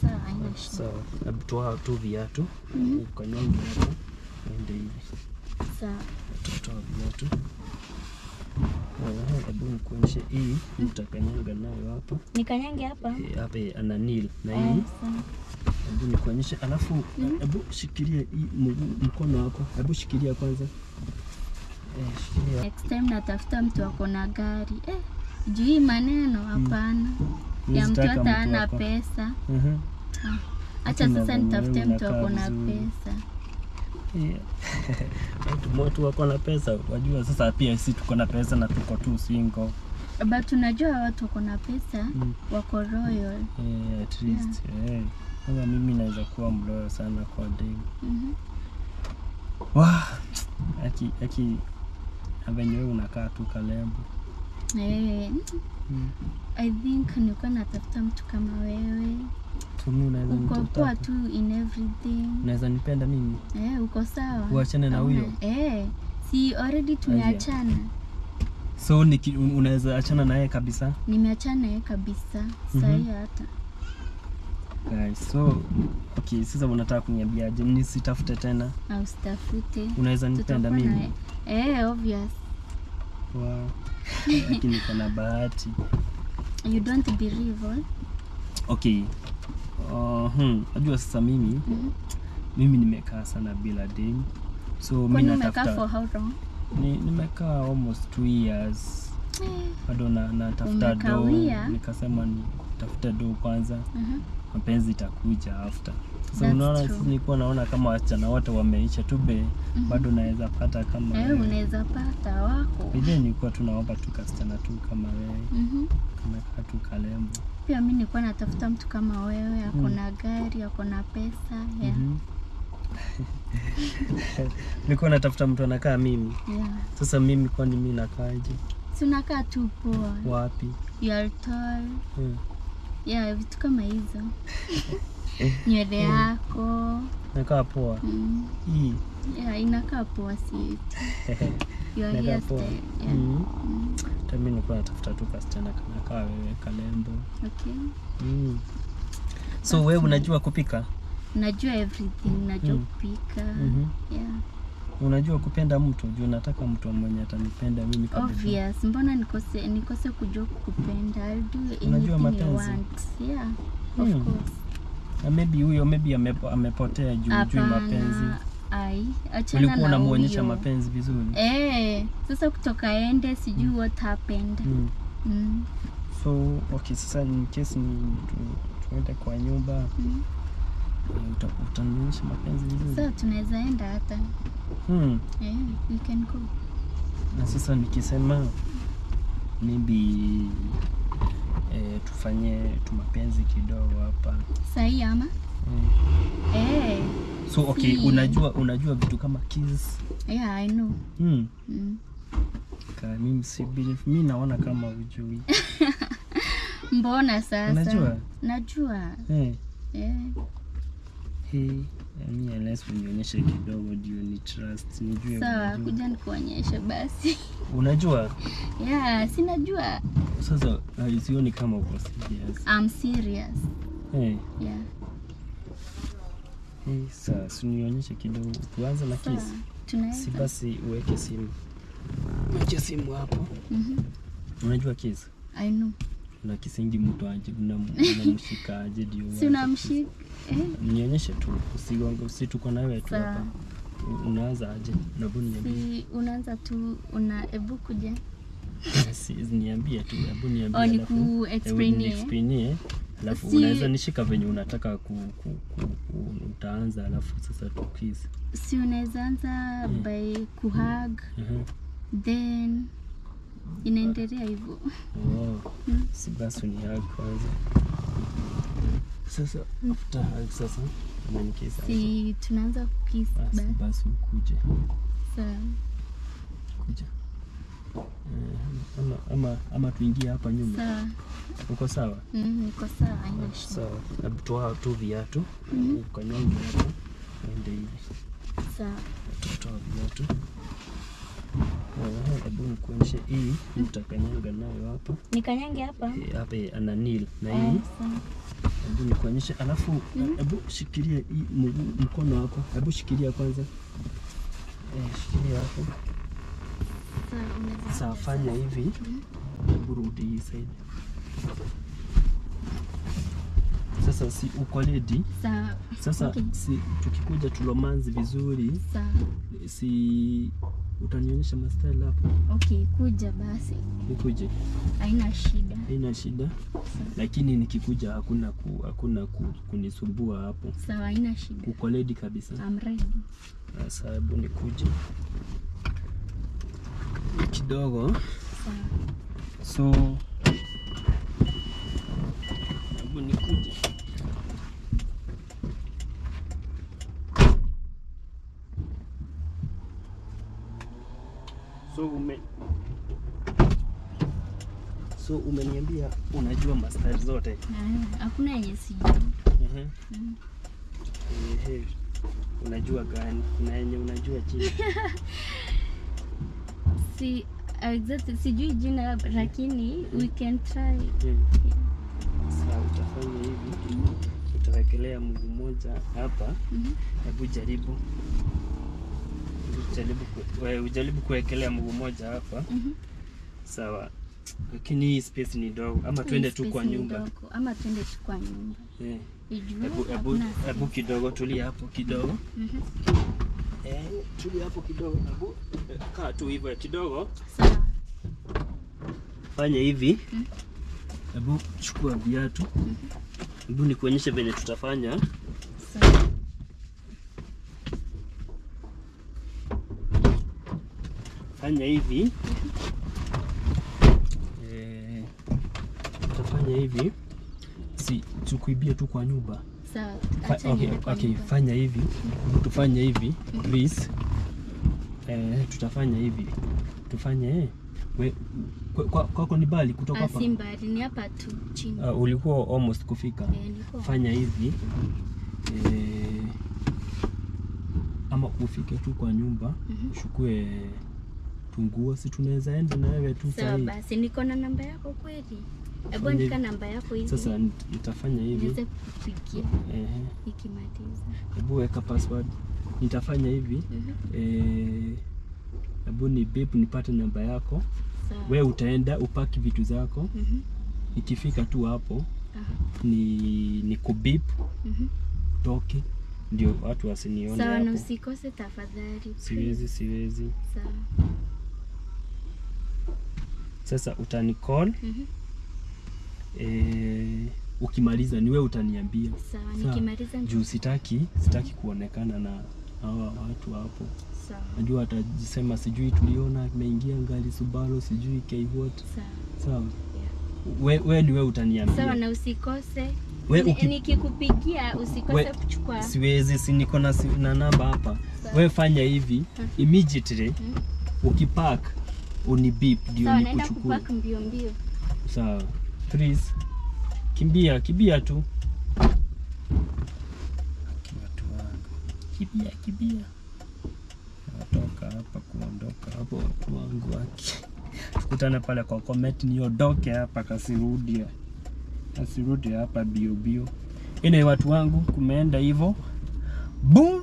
sawa, haina shida. Sawa, hebu toa tu viatu Mhm. ukanyonge hapa, ende hivi, Sawa. toa viatu. Eh, Hebu nikuonyeshe hii, utakanyanga nayo hapa Nikanyange hapa. Eh, hapa ana nil na Eh, hii sawa. hebu nikuonyeshe, alafu hebu shikilia hii mguu, mkono wako, hebu shikilia kwanza. Eh, shikilia Next time natafuta mtu ako na gari. Eh, juu hii maneno hapana. Ya mtu Unataka hata hana wako. pesa. Mhm. Acha Lakini sasa nadhani nitafute wewe mtu ako unakaa na vizuri. pesa. Yeah. Watu watu wako na pesa, wajua sasa pia sisi tuko na pesa na tuko tu single. But unajua watu wako na pesa Mm. wako royal. Eh, at least eh. Kama mimi naweza kuwa mloyo sana kwa dem. Mhm. Wah, aki aki na venye wewe unakaa tu kalembo. Eh, Mm. I think nilikuwa natafuta mtu kama wewe. So mimi unaweza Uko poa nitafuta. tu in everything. Unaweza nipenda mimi? Eh, uko sawa. Uachane na Hauna- huyo? Eh, si already tumeachana. So niki, un- unaweza achana naye kabisa? Nimeachana naye kabisa. Mhm. Sahi hata. Guys, so okay, sasa unataka kuniambiaje? Nisitafute tena? Au sitafute. Unaweza nipenda Tutakuwa mimi? na Eh, obvious. Wow. Lakini niko na bahati. You don't believe all? Okay. Uh, hmm. Najua sasa mimi Mhm. mimi nimekaa sana bila dem. So mimi Kwani umekaa for natafuta how long? ni, nimekaa almost two years. Eh, Bado na natafuta do. Umekawia? Nikasema nitafute do kwanza. mhm. Mapenzi itakuja after. Sasa That's unaona true. sisi nilikuwa naona kama wasichana wote wameisha tu be Mhm. bado naweza pata kama Eh, wewe. unaweza pata wako. Ile nilikuwa tunaomba tu kasichana tu kama wewe. Mhm. Kanakaa tu kalembo. Pia mi nilikuwa natafuta mtu kama wewe, ako Mm. na gari, ako na pesa. Yeah. Mhm. Nilikuwa natafuta mtu anakaa mimi. Yeah. Sasa mimi kwani mimi nakaaje? Si unakaa tu poa. Wapi? You are tall. Hmm. Yeah, vitu kama hizo. Nywele yako. Nakaa poa. Mm. Hii. Yeah, inakaa poa si your Nakaa poa. hairstyle. Yeah. Mm. Mm. Hata mimi nilikuwa natafuta tu kasichana kanakaa wewe kalembo. Okay. Mm. So wewe unajua kupika? Najua everything, najua Mm. kupika. Mhm. Yeah. Unajua kupenda mtu? Juu nataka mtu mwenye atanipenda mimi kabisa. Obvious. Mbona nikose nikose kujua kukupenda? I'll do anything Unajua you mapenzi? want. Yeah. Of Hmm. course. Na maybe huyo maybe amepo, amepotea juu juu mapenzi. Hapana. Ai, achana Ulikuwa na unamuonyesha huyo. mapenzi vizuri. Eh, sasa kutoka ende sijui what happened. Mm. Mm. So okay, sasa in case ni tu, tuende kwa nyumba Mm. eh, uta- utanionyesha mapenzi vizuri. Sasa tunaweza enda hata. Hmm. Eh, we can go. Na sasa nikisema maybe eh, tufanye tumapenzi kidogo hapa Sahi ama? eh. Eh, So okay, Si. unajua unajua vitu kama kiss. yeah, I know. Hmm. Mm. Ka, mimi si believe, mimi naona kama ujui. Mbona sasa? Unajua? Najua. Eh. Eh. Hii mimi unless unionyeshe kidogo ndio ni trust nijue Sawa, unajua. kuja nikuonyeshe basi. Unajua Yeah, sinajua. sasa uh, sioni kama uko serious. I'm serious. Eh. Yeah. Hey, sasa si unionyeshe kidogo tuanze na Sawa. kiss. Si Tunaweza. basi uweke simu. Weke simu hapo. Mhm. Unajua kiss? I know. Una kisingi mtu aje unam- unamshika aje ndio. Si uanze unamshika. Eh, kiss. Nionyeshe tu usigonge usi tuko na wewe tu Sawa. hapa. U- Unaanza aje? Na buni niambie. si unaanza tu una ebu kuja. Si niambie tu, hebu niambie. Oh, alafu- niku hebu explainie. niexplainie, alafu Si- unaweza nishika venye unataka ku, ku, ku, ku, utaanza alafu sasa tukiss. Si unaweza anza Mm. by kuhug Mhm. then inaendelea hivyo. Oh, Mm. si basi ni hug kwanza. Sasa after hug sasa unanikiss aje? Si tunaanza kukiss Basi basi. basi ukuje Sawa. kuja. Eh, ama, ama, ama tuingie hapa nyuma. Sawa. Uko sawa? Mm, niko sawa, haina shida. Sawa. Hebu toa tu viatu. Mhm. Ukanyonge hapo. Ende hivi. Sawa. Toa viatu. Eh, Hebu nikuonyeshe hii utakanyanga nayo hapa. Nikanyange hapa. Eh, Hapa ana nil na Eh, hii sawa. hebu nikuonyeshe, alafu hebu shikilia hii mguu mkono wako, hebu shikilia kwanza. Eh, shikilia hapo. Sawa, unaweza- Sasa fanya hivi, hebu rudi hii side. Sasa si uko ready? Sawa. Sasa Okay. si tukikuja tulomanzi vizuri, Sawa. si utanionyesha mastyle hapo, Okay, kuja basi. nikuje, Haina shida. haina shida, lakini nikikuja hakuna ku, hakuna ku, kunisumbua hapo. Sawa, haina shida. Uko ready kabisa? I'm ready. Sasa hebu nikuje kidogo, Sawa. so hebu nikuje so ume so umeniambia unajua mastyle zote Ah, Hakuna yenye sijui. Ehe. Mm. Ehe. unajua gani kuna yenye unajua chini Si exactly sijui jina lakini we can try. Yeah. Sasa utafanya hivi, utawekelea mguu mmoja hapa. Mhm. Hebu jaribu jaribu ku- we- ujaribu kuwekelea mguu mmoja hapa, Mhm. sawa. Lakini hii space ni dogo, ama twende tu Space kwa ni nyumba. ndogo, Ama twende tu kwa nyumba. Eh, Ijue Hebu hebu hakuna hebu kidogo, tulia hapo kidogo. Mhm. Eh, tulia hapo kidogo. Hebu eh, kaa tu hivyo kidogo. Sawa. Fanya hivi. Mm. Hebu chukua viatu. Hebu nikuonyeshe venye tutafanya. Sawa. fanya hivi eh, utafanya hivi si tukuibie tu kwa nyumba Sawa. Fa, Acha okay, niende kwa okay, nyumba. fanya hivi tufanye hivi please eh, tutafanya hivi tufanye eh, we, kwa- kwa- kwako ni bali kutoka Ah, hapa si mbali, ni hapa tu chini. uh, ulikuwa almost kufika Eh, nilikuwa- fanya hivi eh, ama ufike tu kwa nyumba Mhm. uchukue tunguo si tunaweza enda na wewe tu Sawa sahii basi, niko na namba yako kweli? Hebu Fanya andika hivi. namba yako hivi. sasa nit- nitafanya hivi niweze kupigia ehe, nikimaliza. hebu weka password nitafanya hivi Mhm. eh, hebu ni beep nipate namba yako Sawa. we utaenda upaki vitu zako Mhm. ikifika tu hapo Ah, ni ni kubip mhm. toke ndio watu wasinione Sawa, na hapo usikose tafadhali. siwezi siwezi Sawa. sasa utani call Mhm. eh, ukimaliza ni wewe utaniambia Sawa, Sawa. nikimaliza nita- juu sitaki sitaki kuonekana na hawa watu hapo Sawa. najua atajisema sijui tuliona ameingia ngali Subaru sijui Kwhat Sawa. sawa Yeah. we, we ni wewe utaniambia Sawa, na usikose We Ni- uki- nikikupigia usikose We- kuchukua. siwezi si niko na, si- na namba hapa Sawa. we fanya hivi Mhm. immediately Mhm. ukipark unibip ndio Sawa, naenda nikuchukue kupack mbio mbio. sawa please kimbia kimbia tu watu wangu kimbia kimbia natoka hapa kuondoka hapo watu wangu waki tukutane pale kwa comment niondoke hapa kasirudi kasirudi hapa bio bio ine watu wangu kumeenda hivyo boom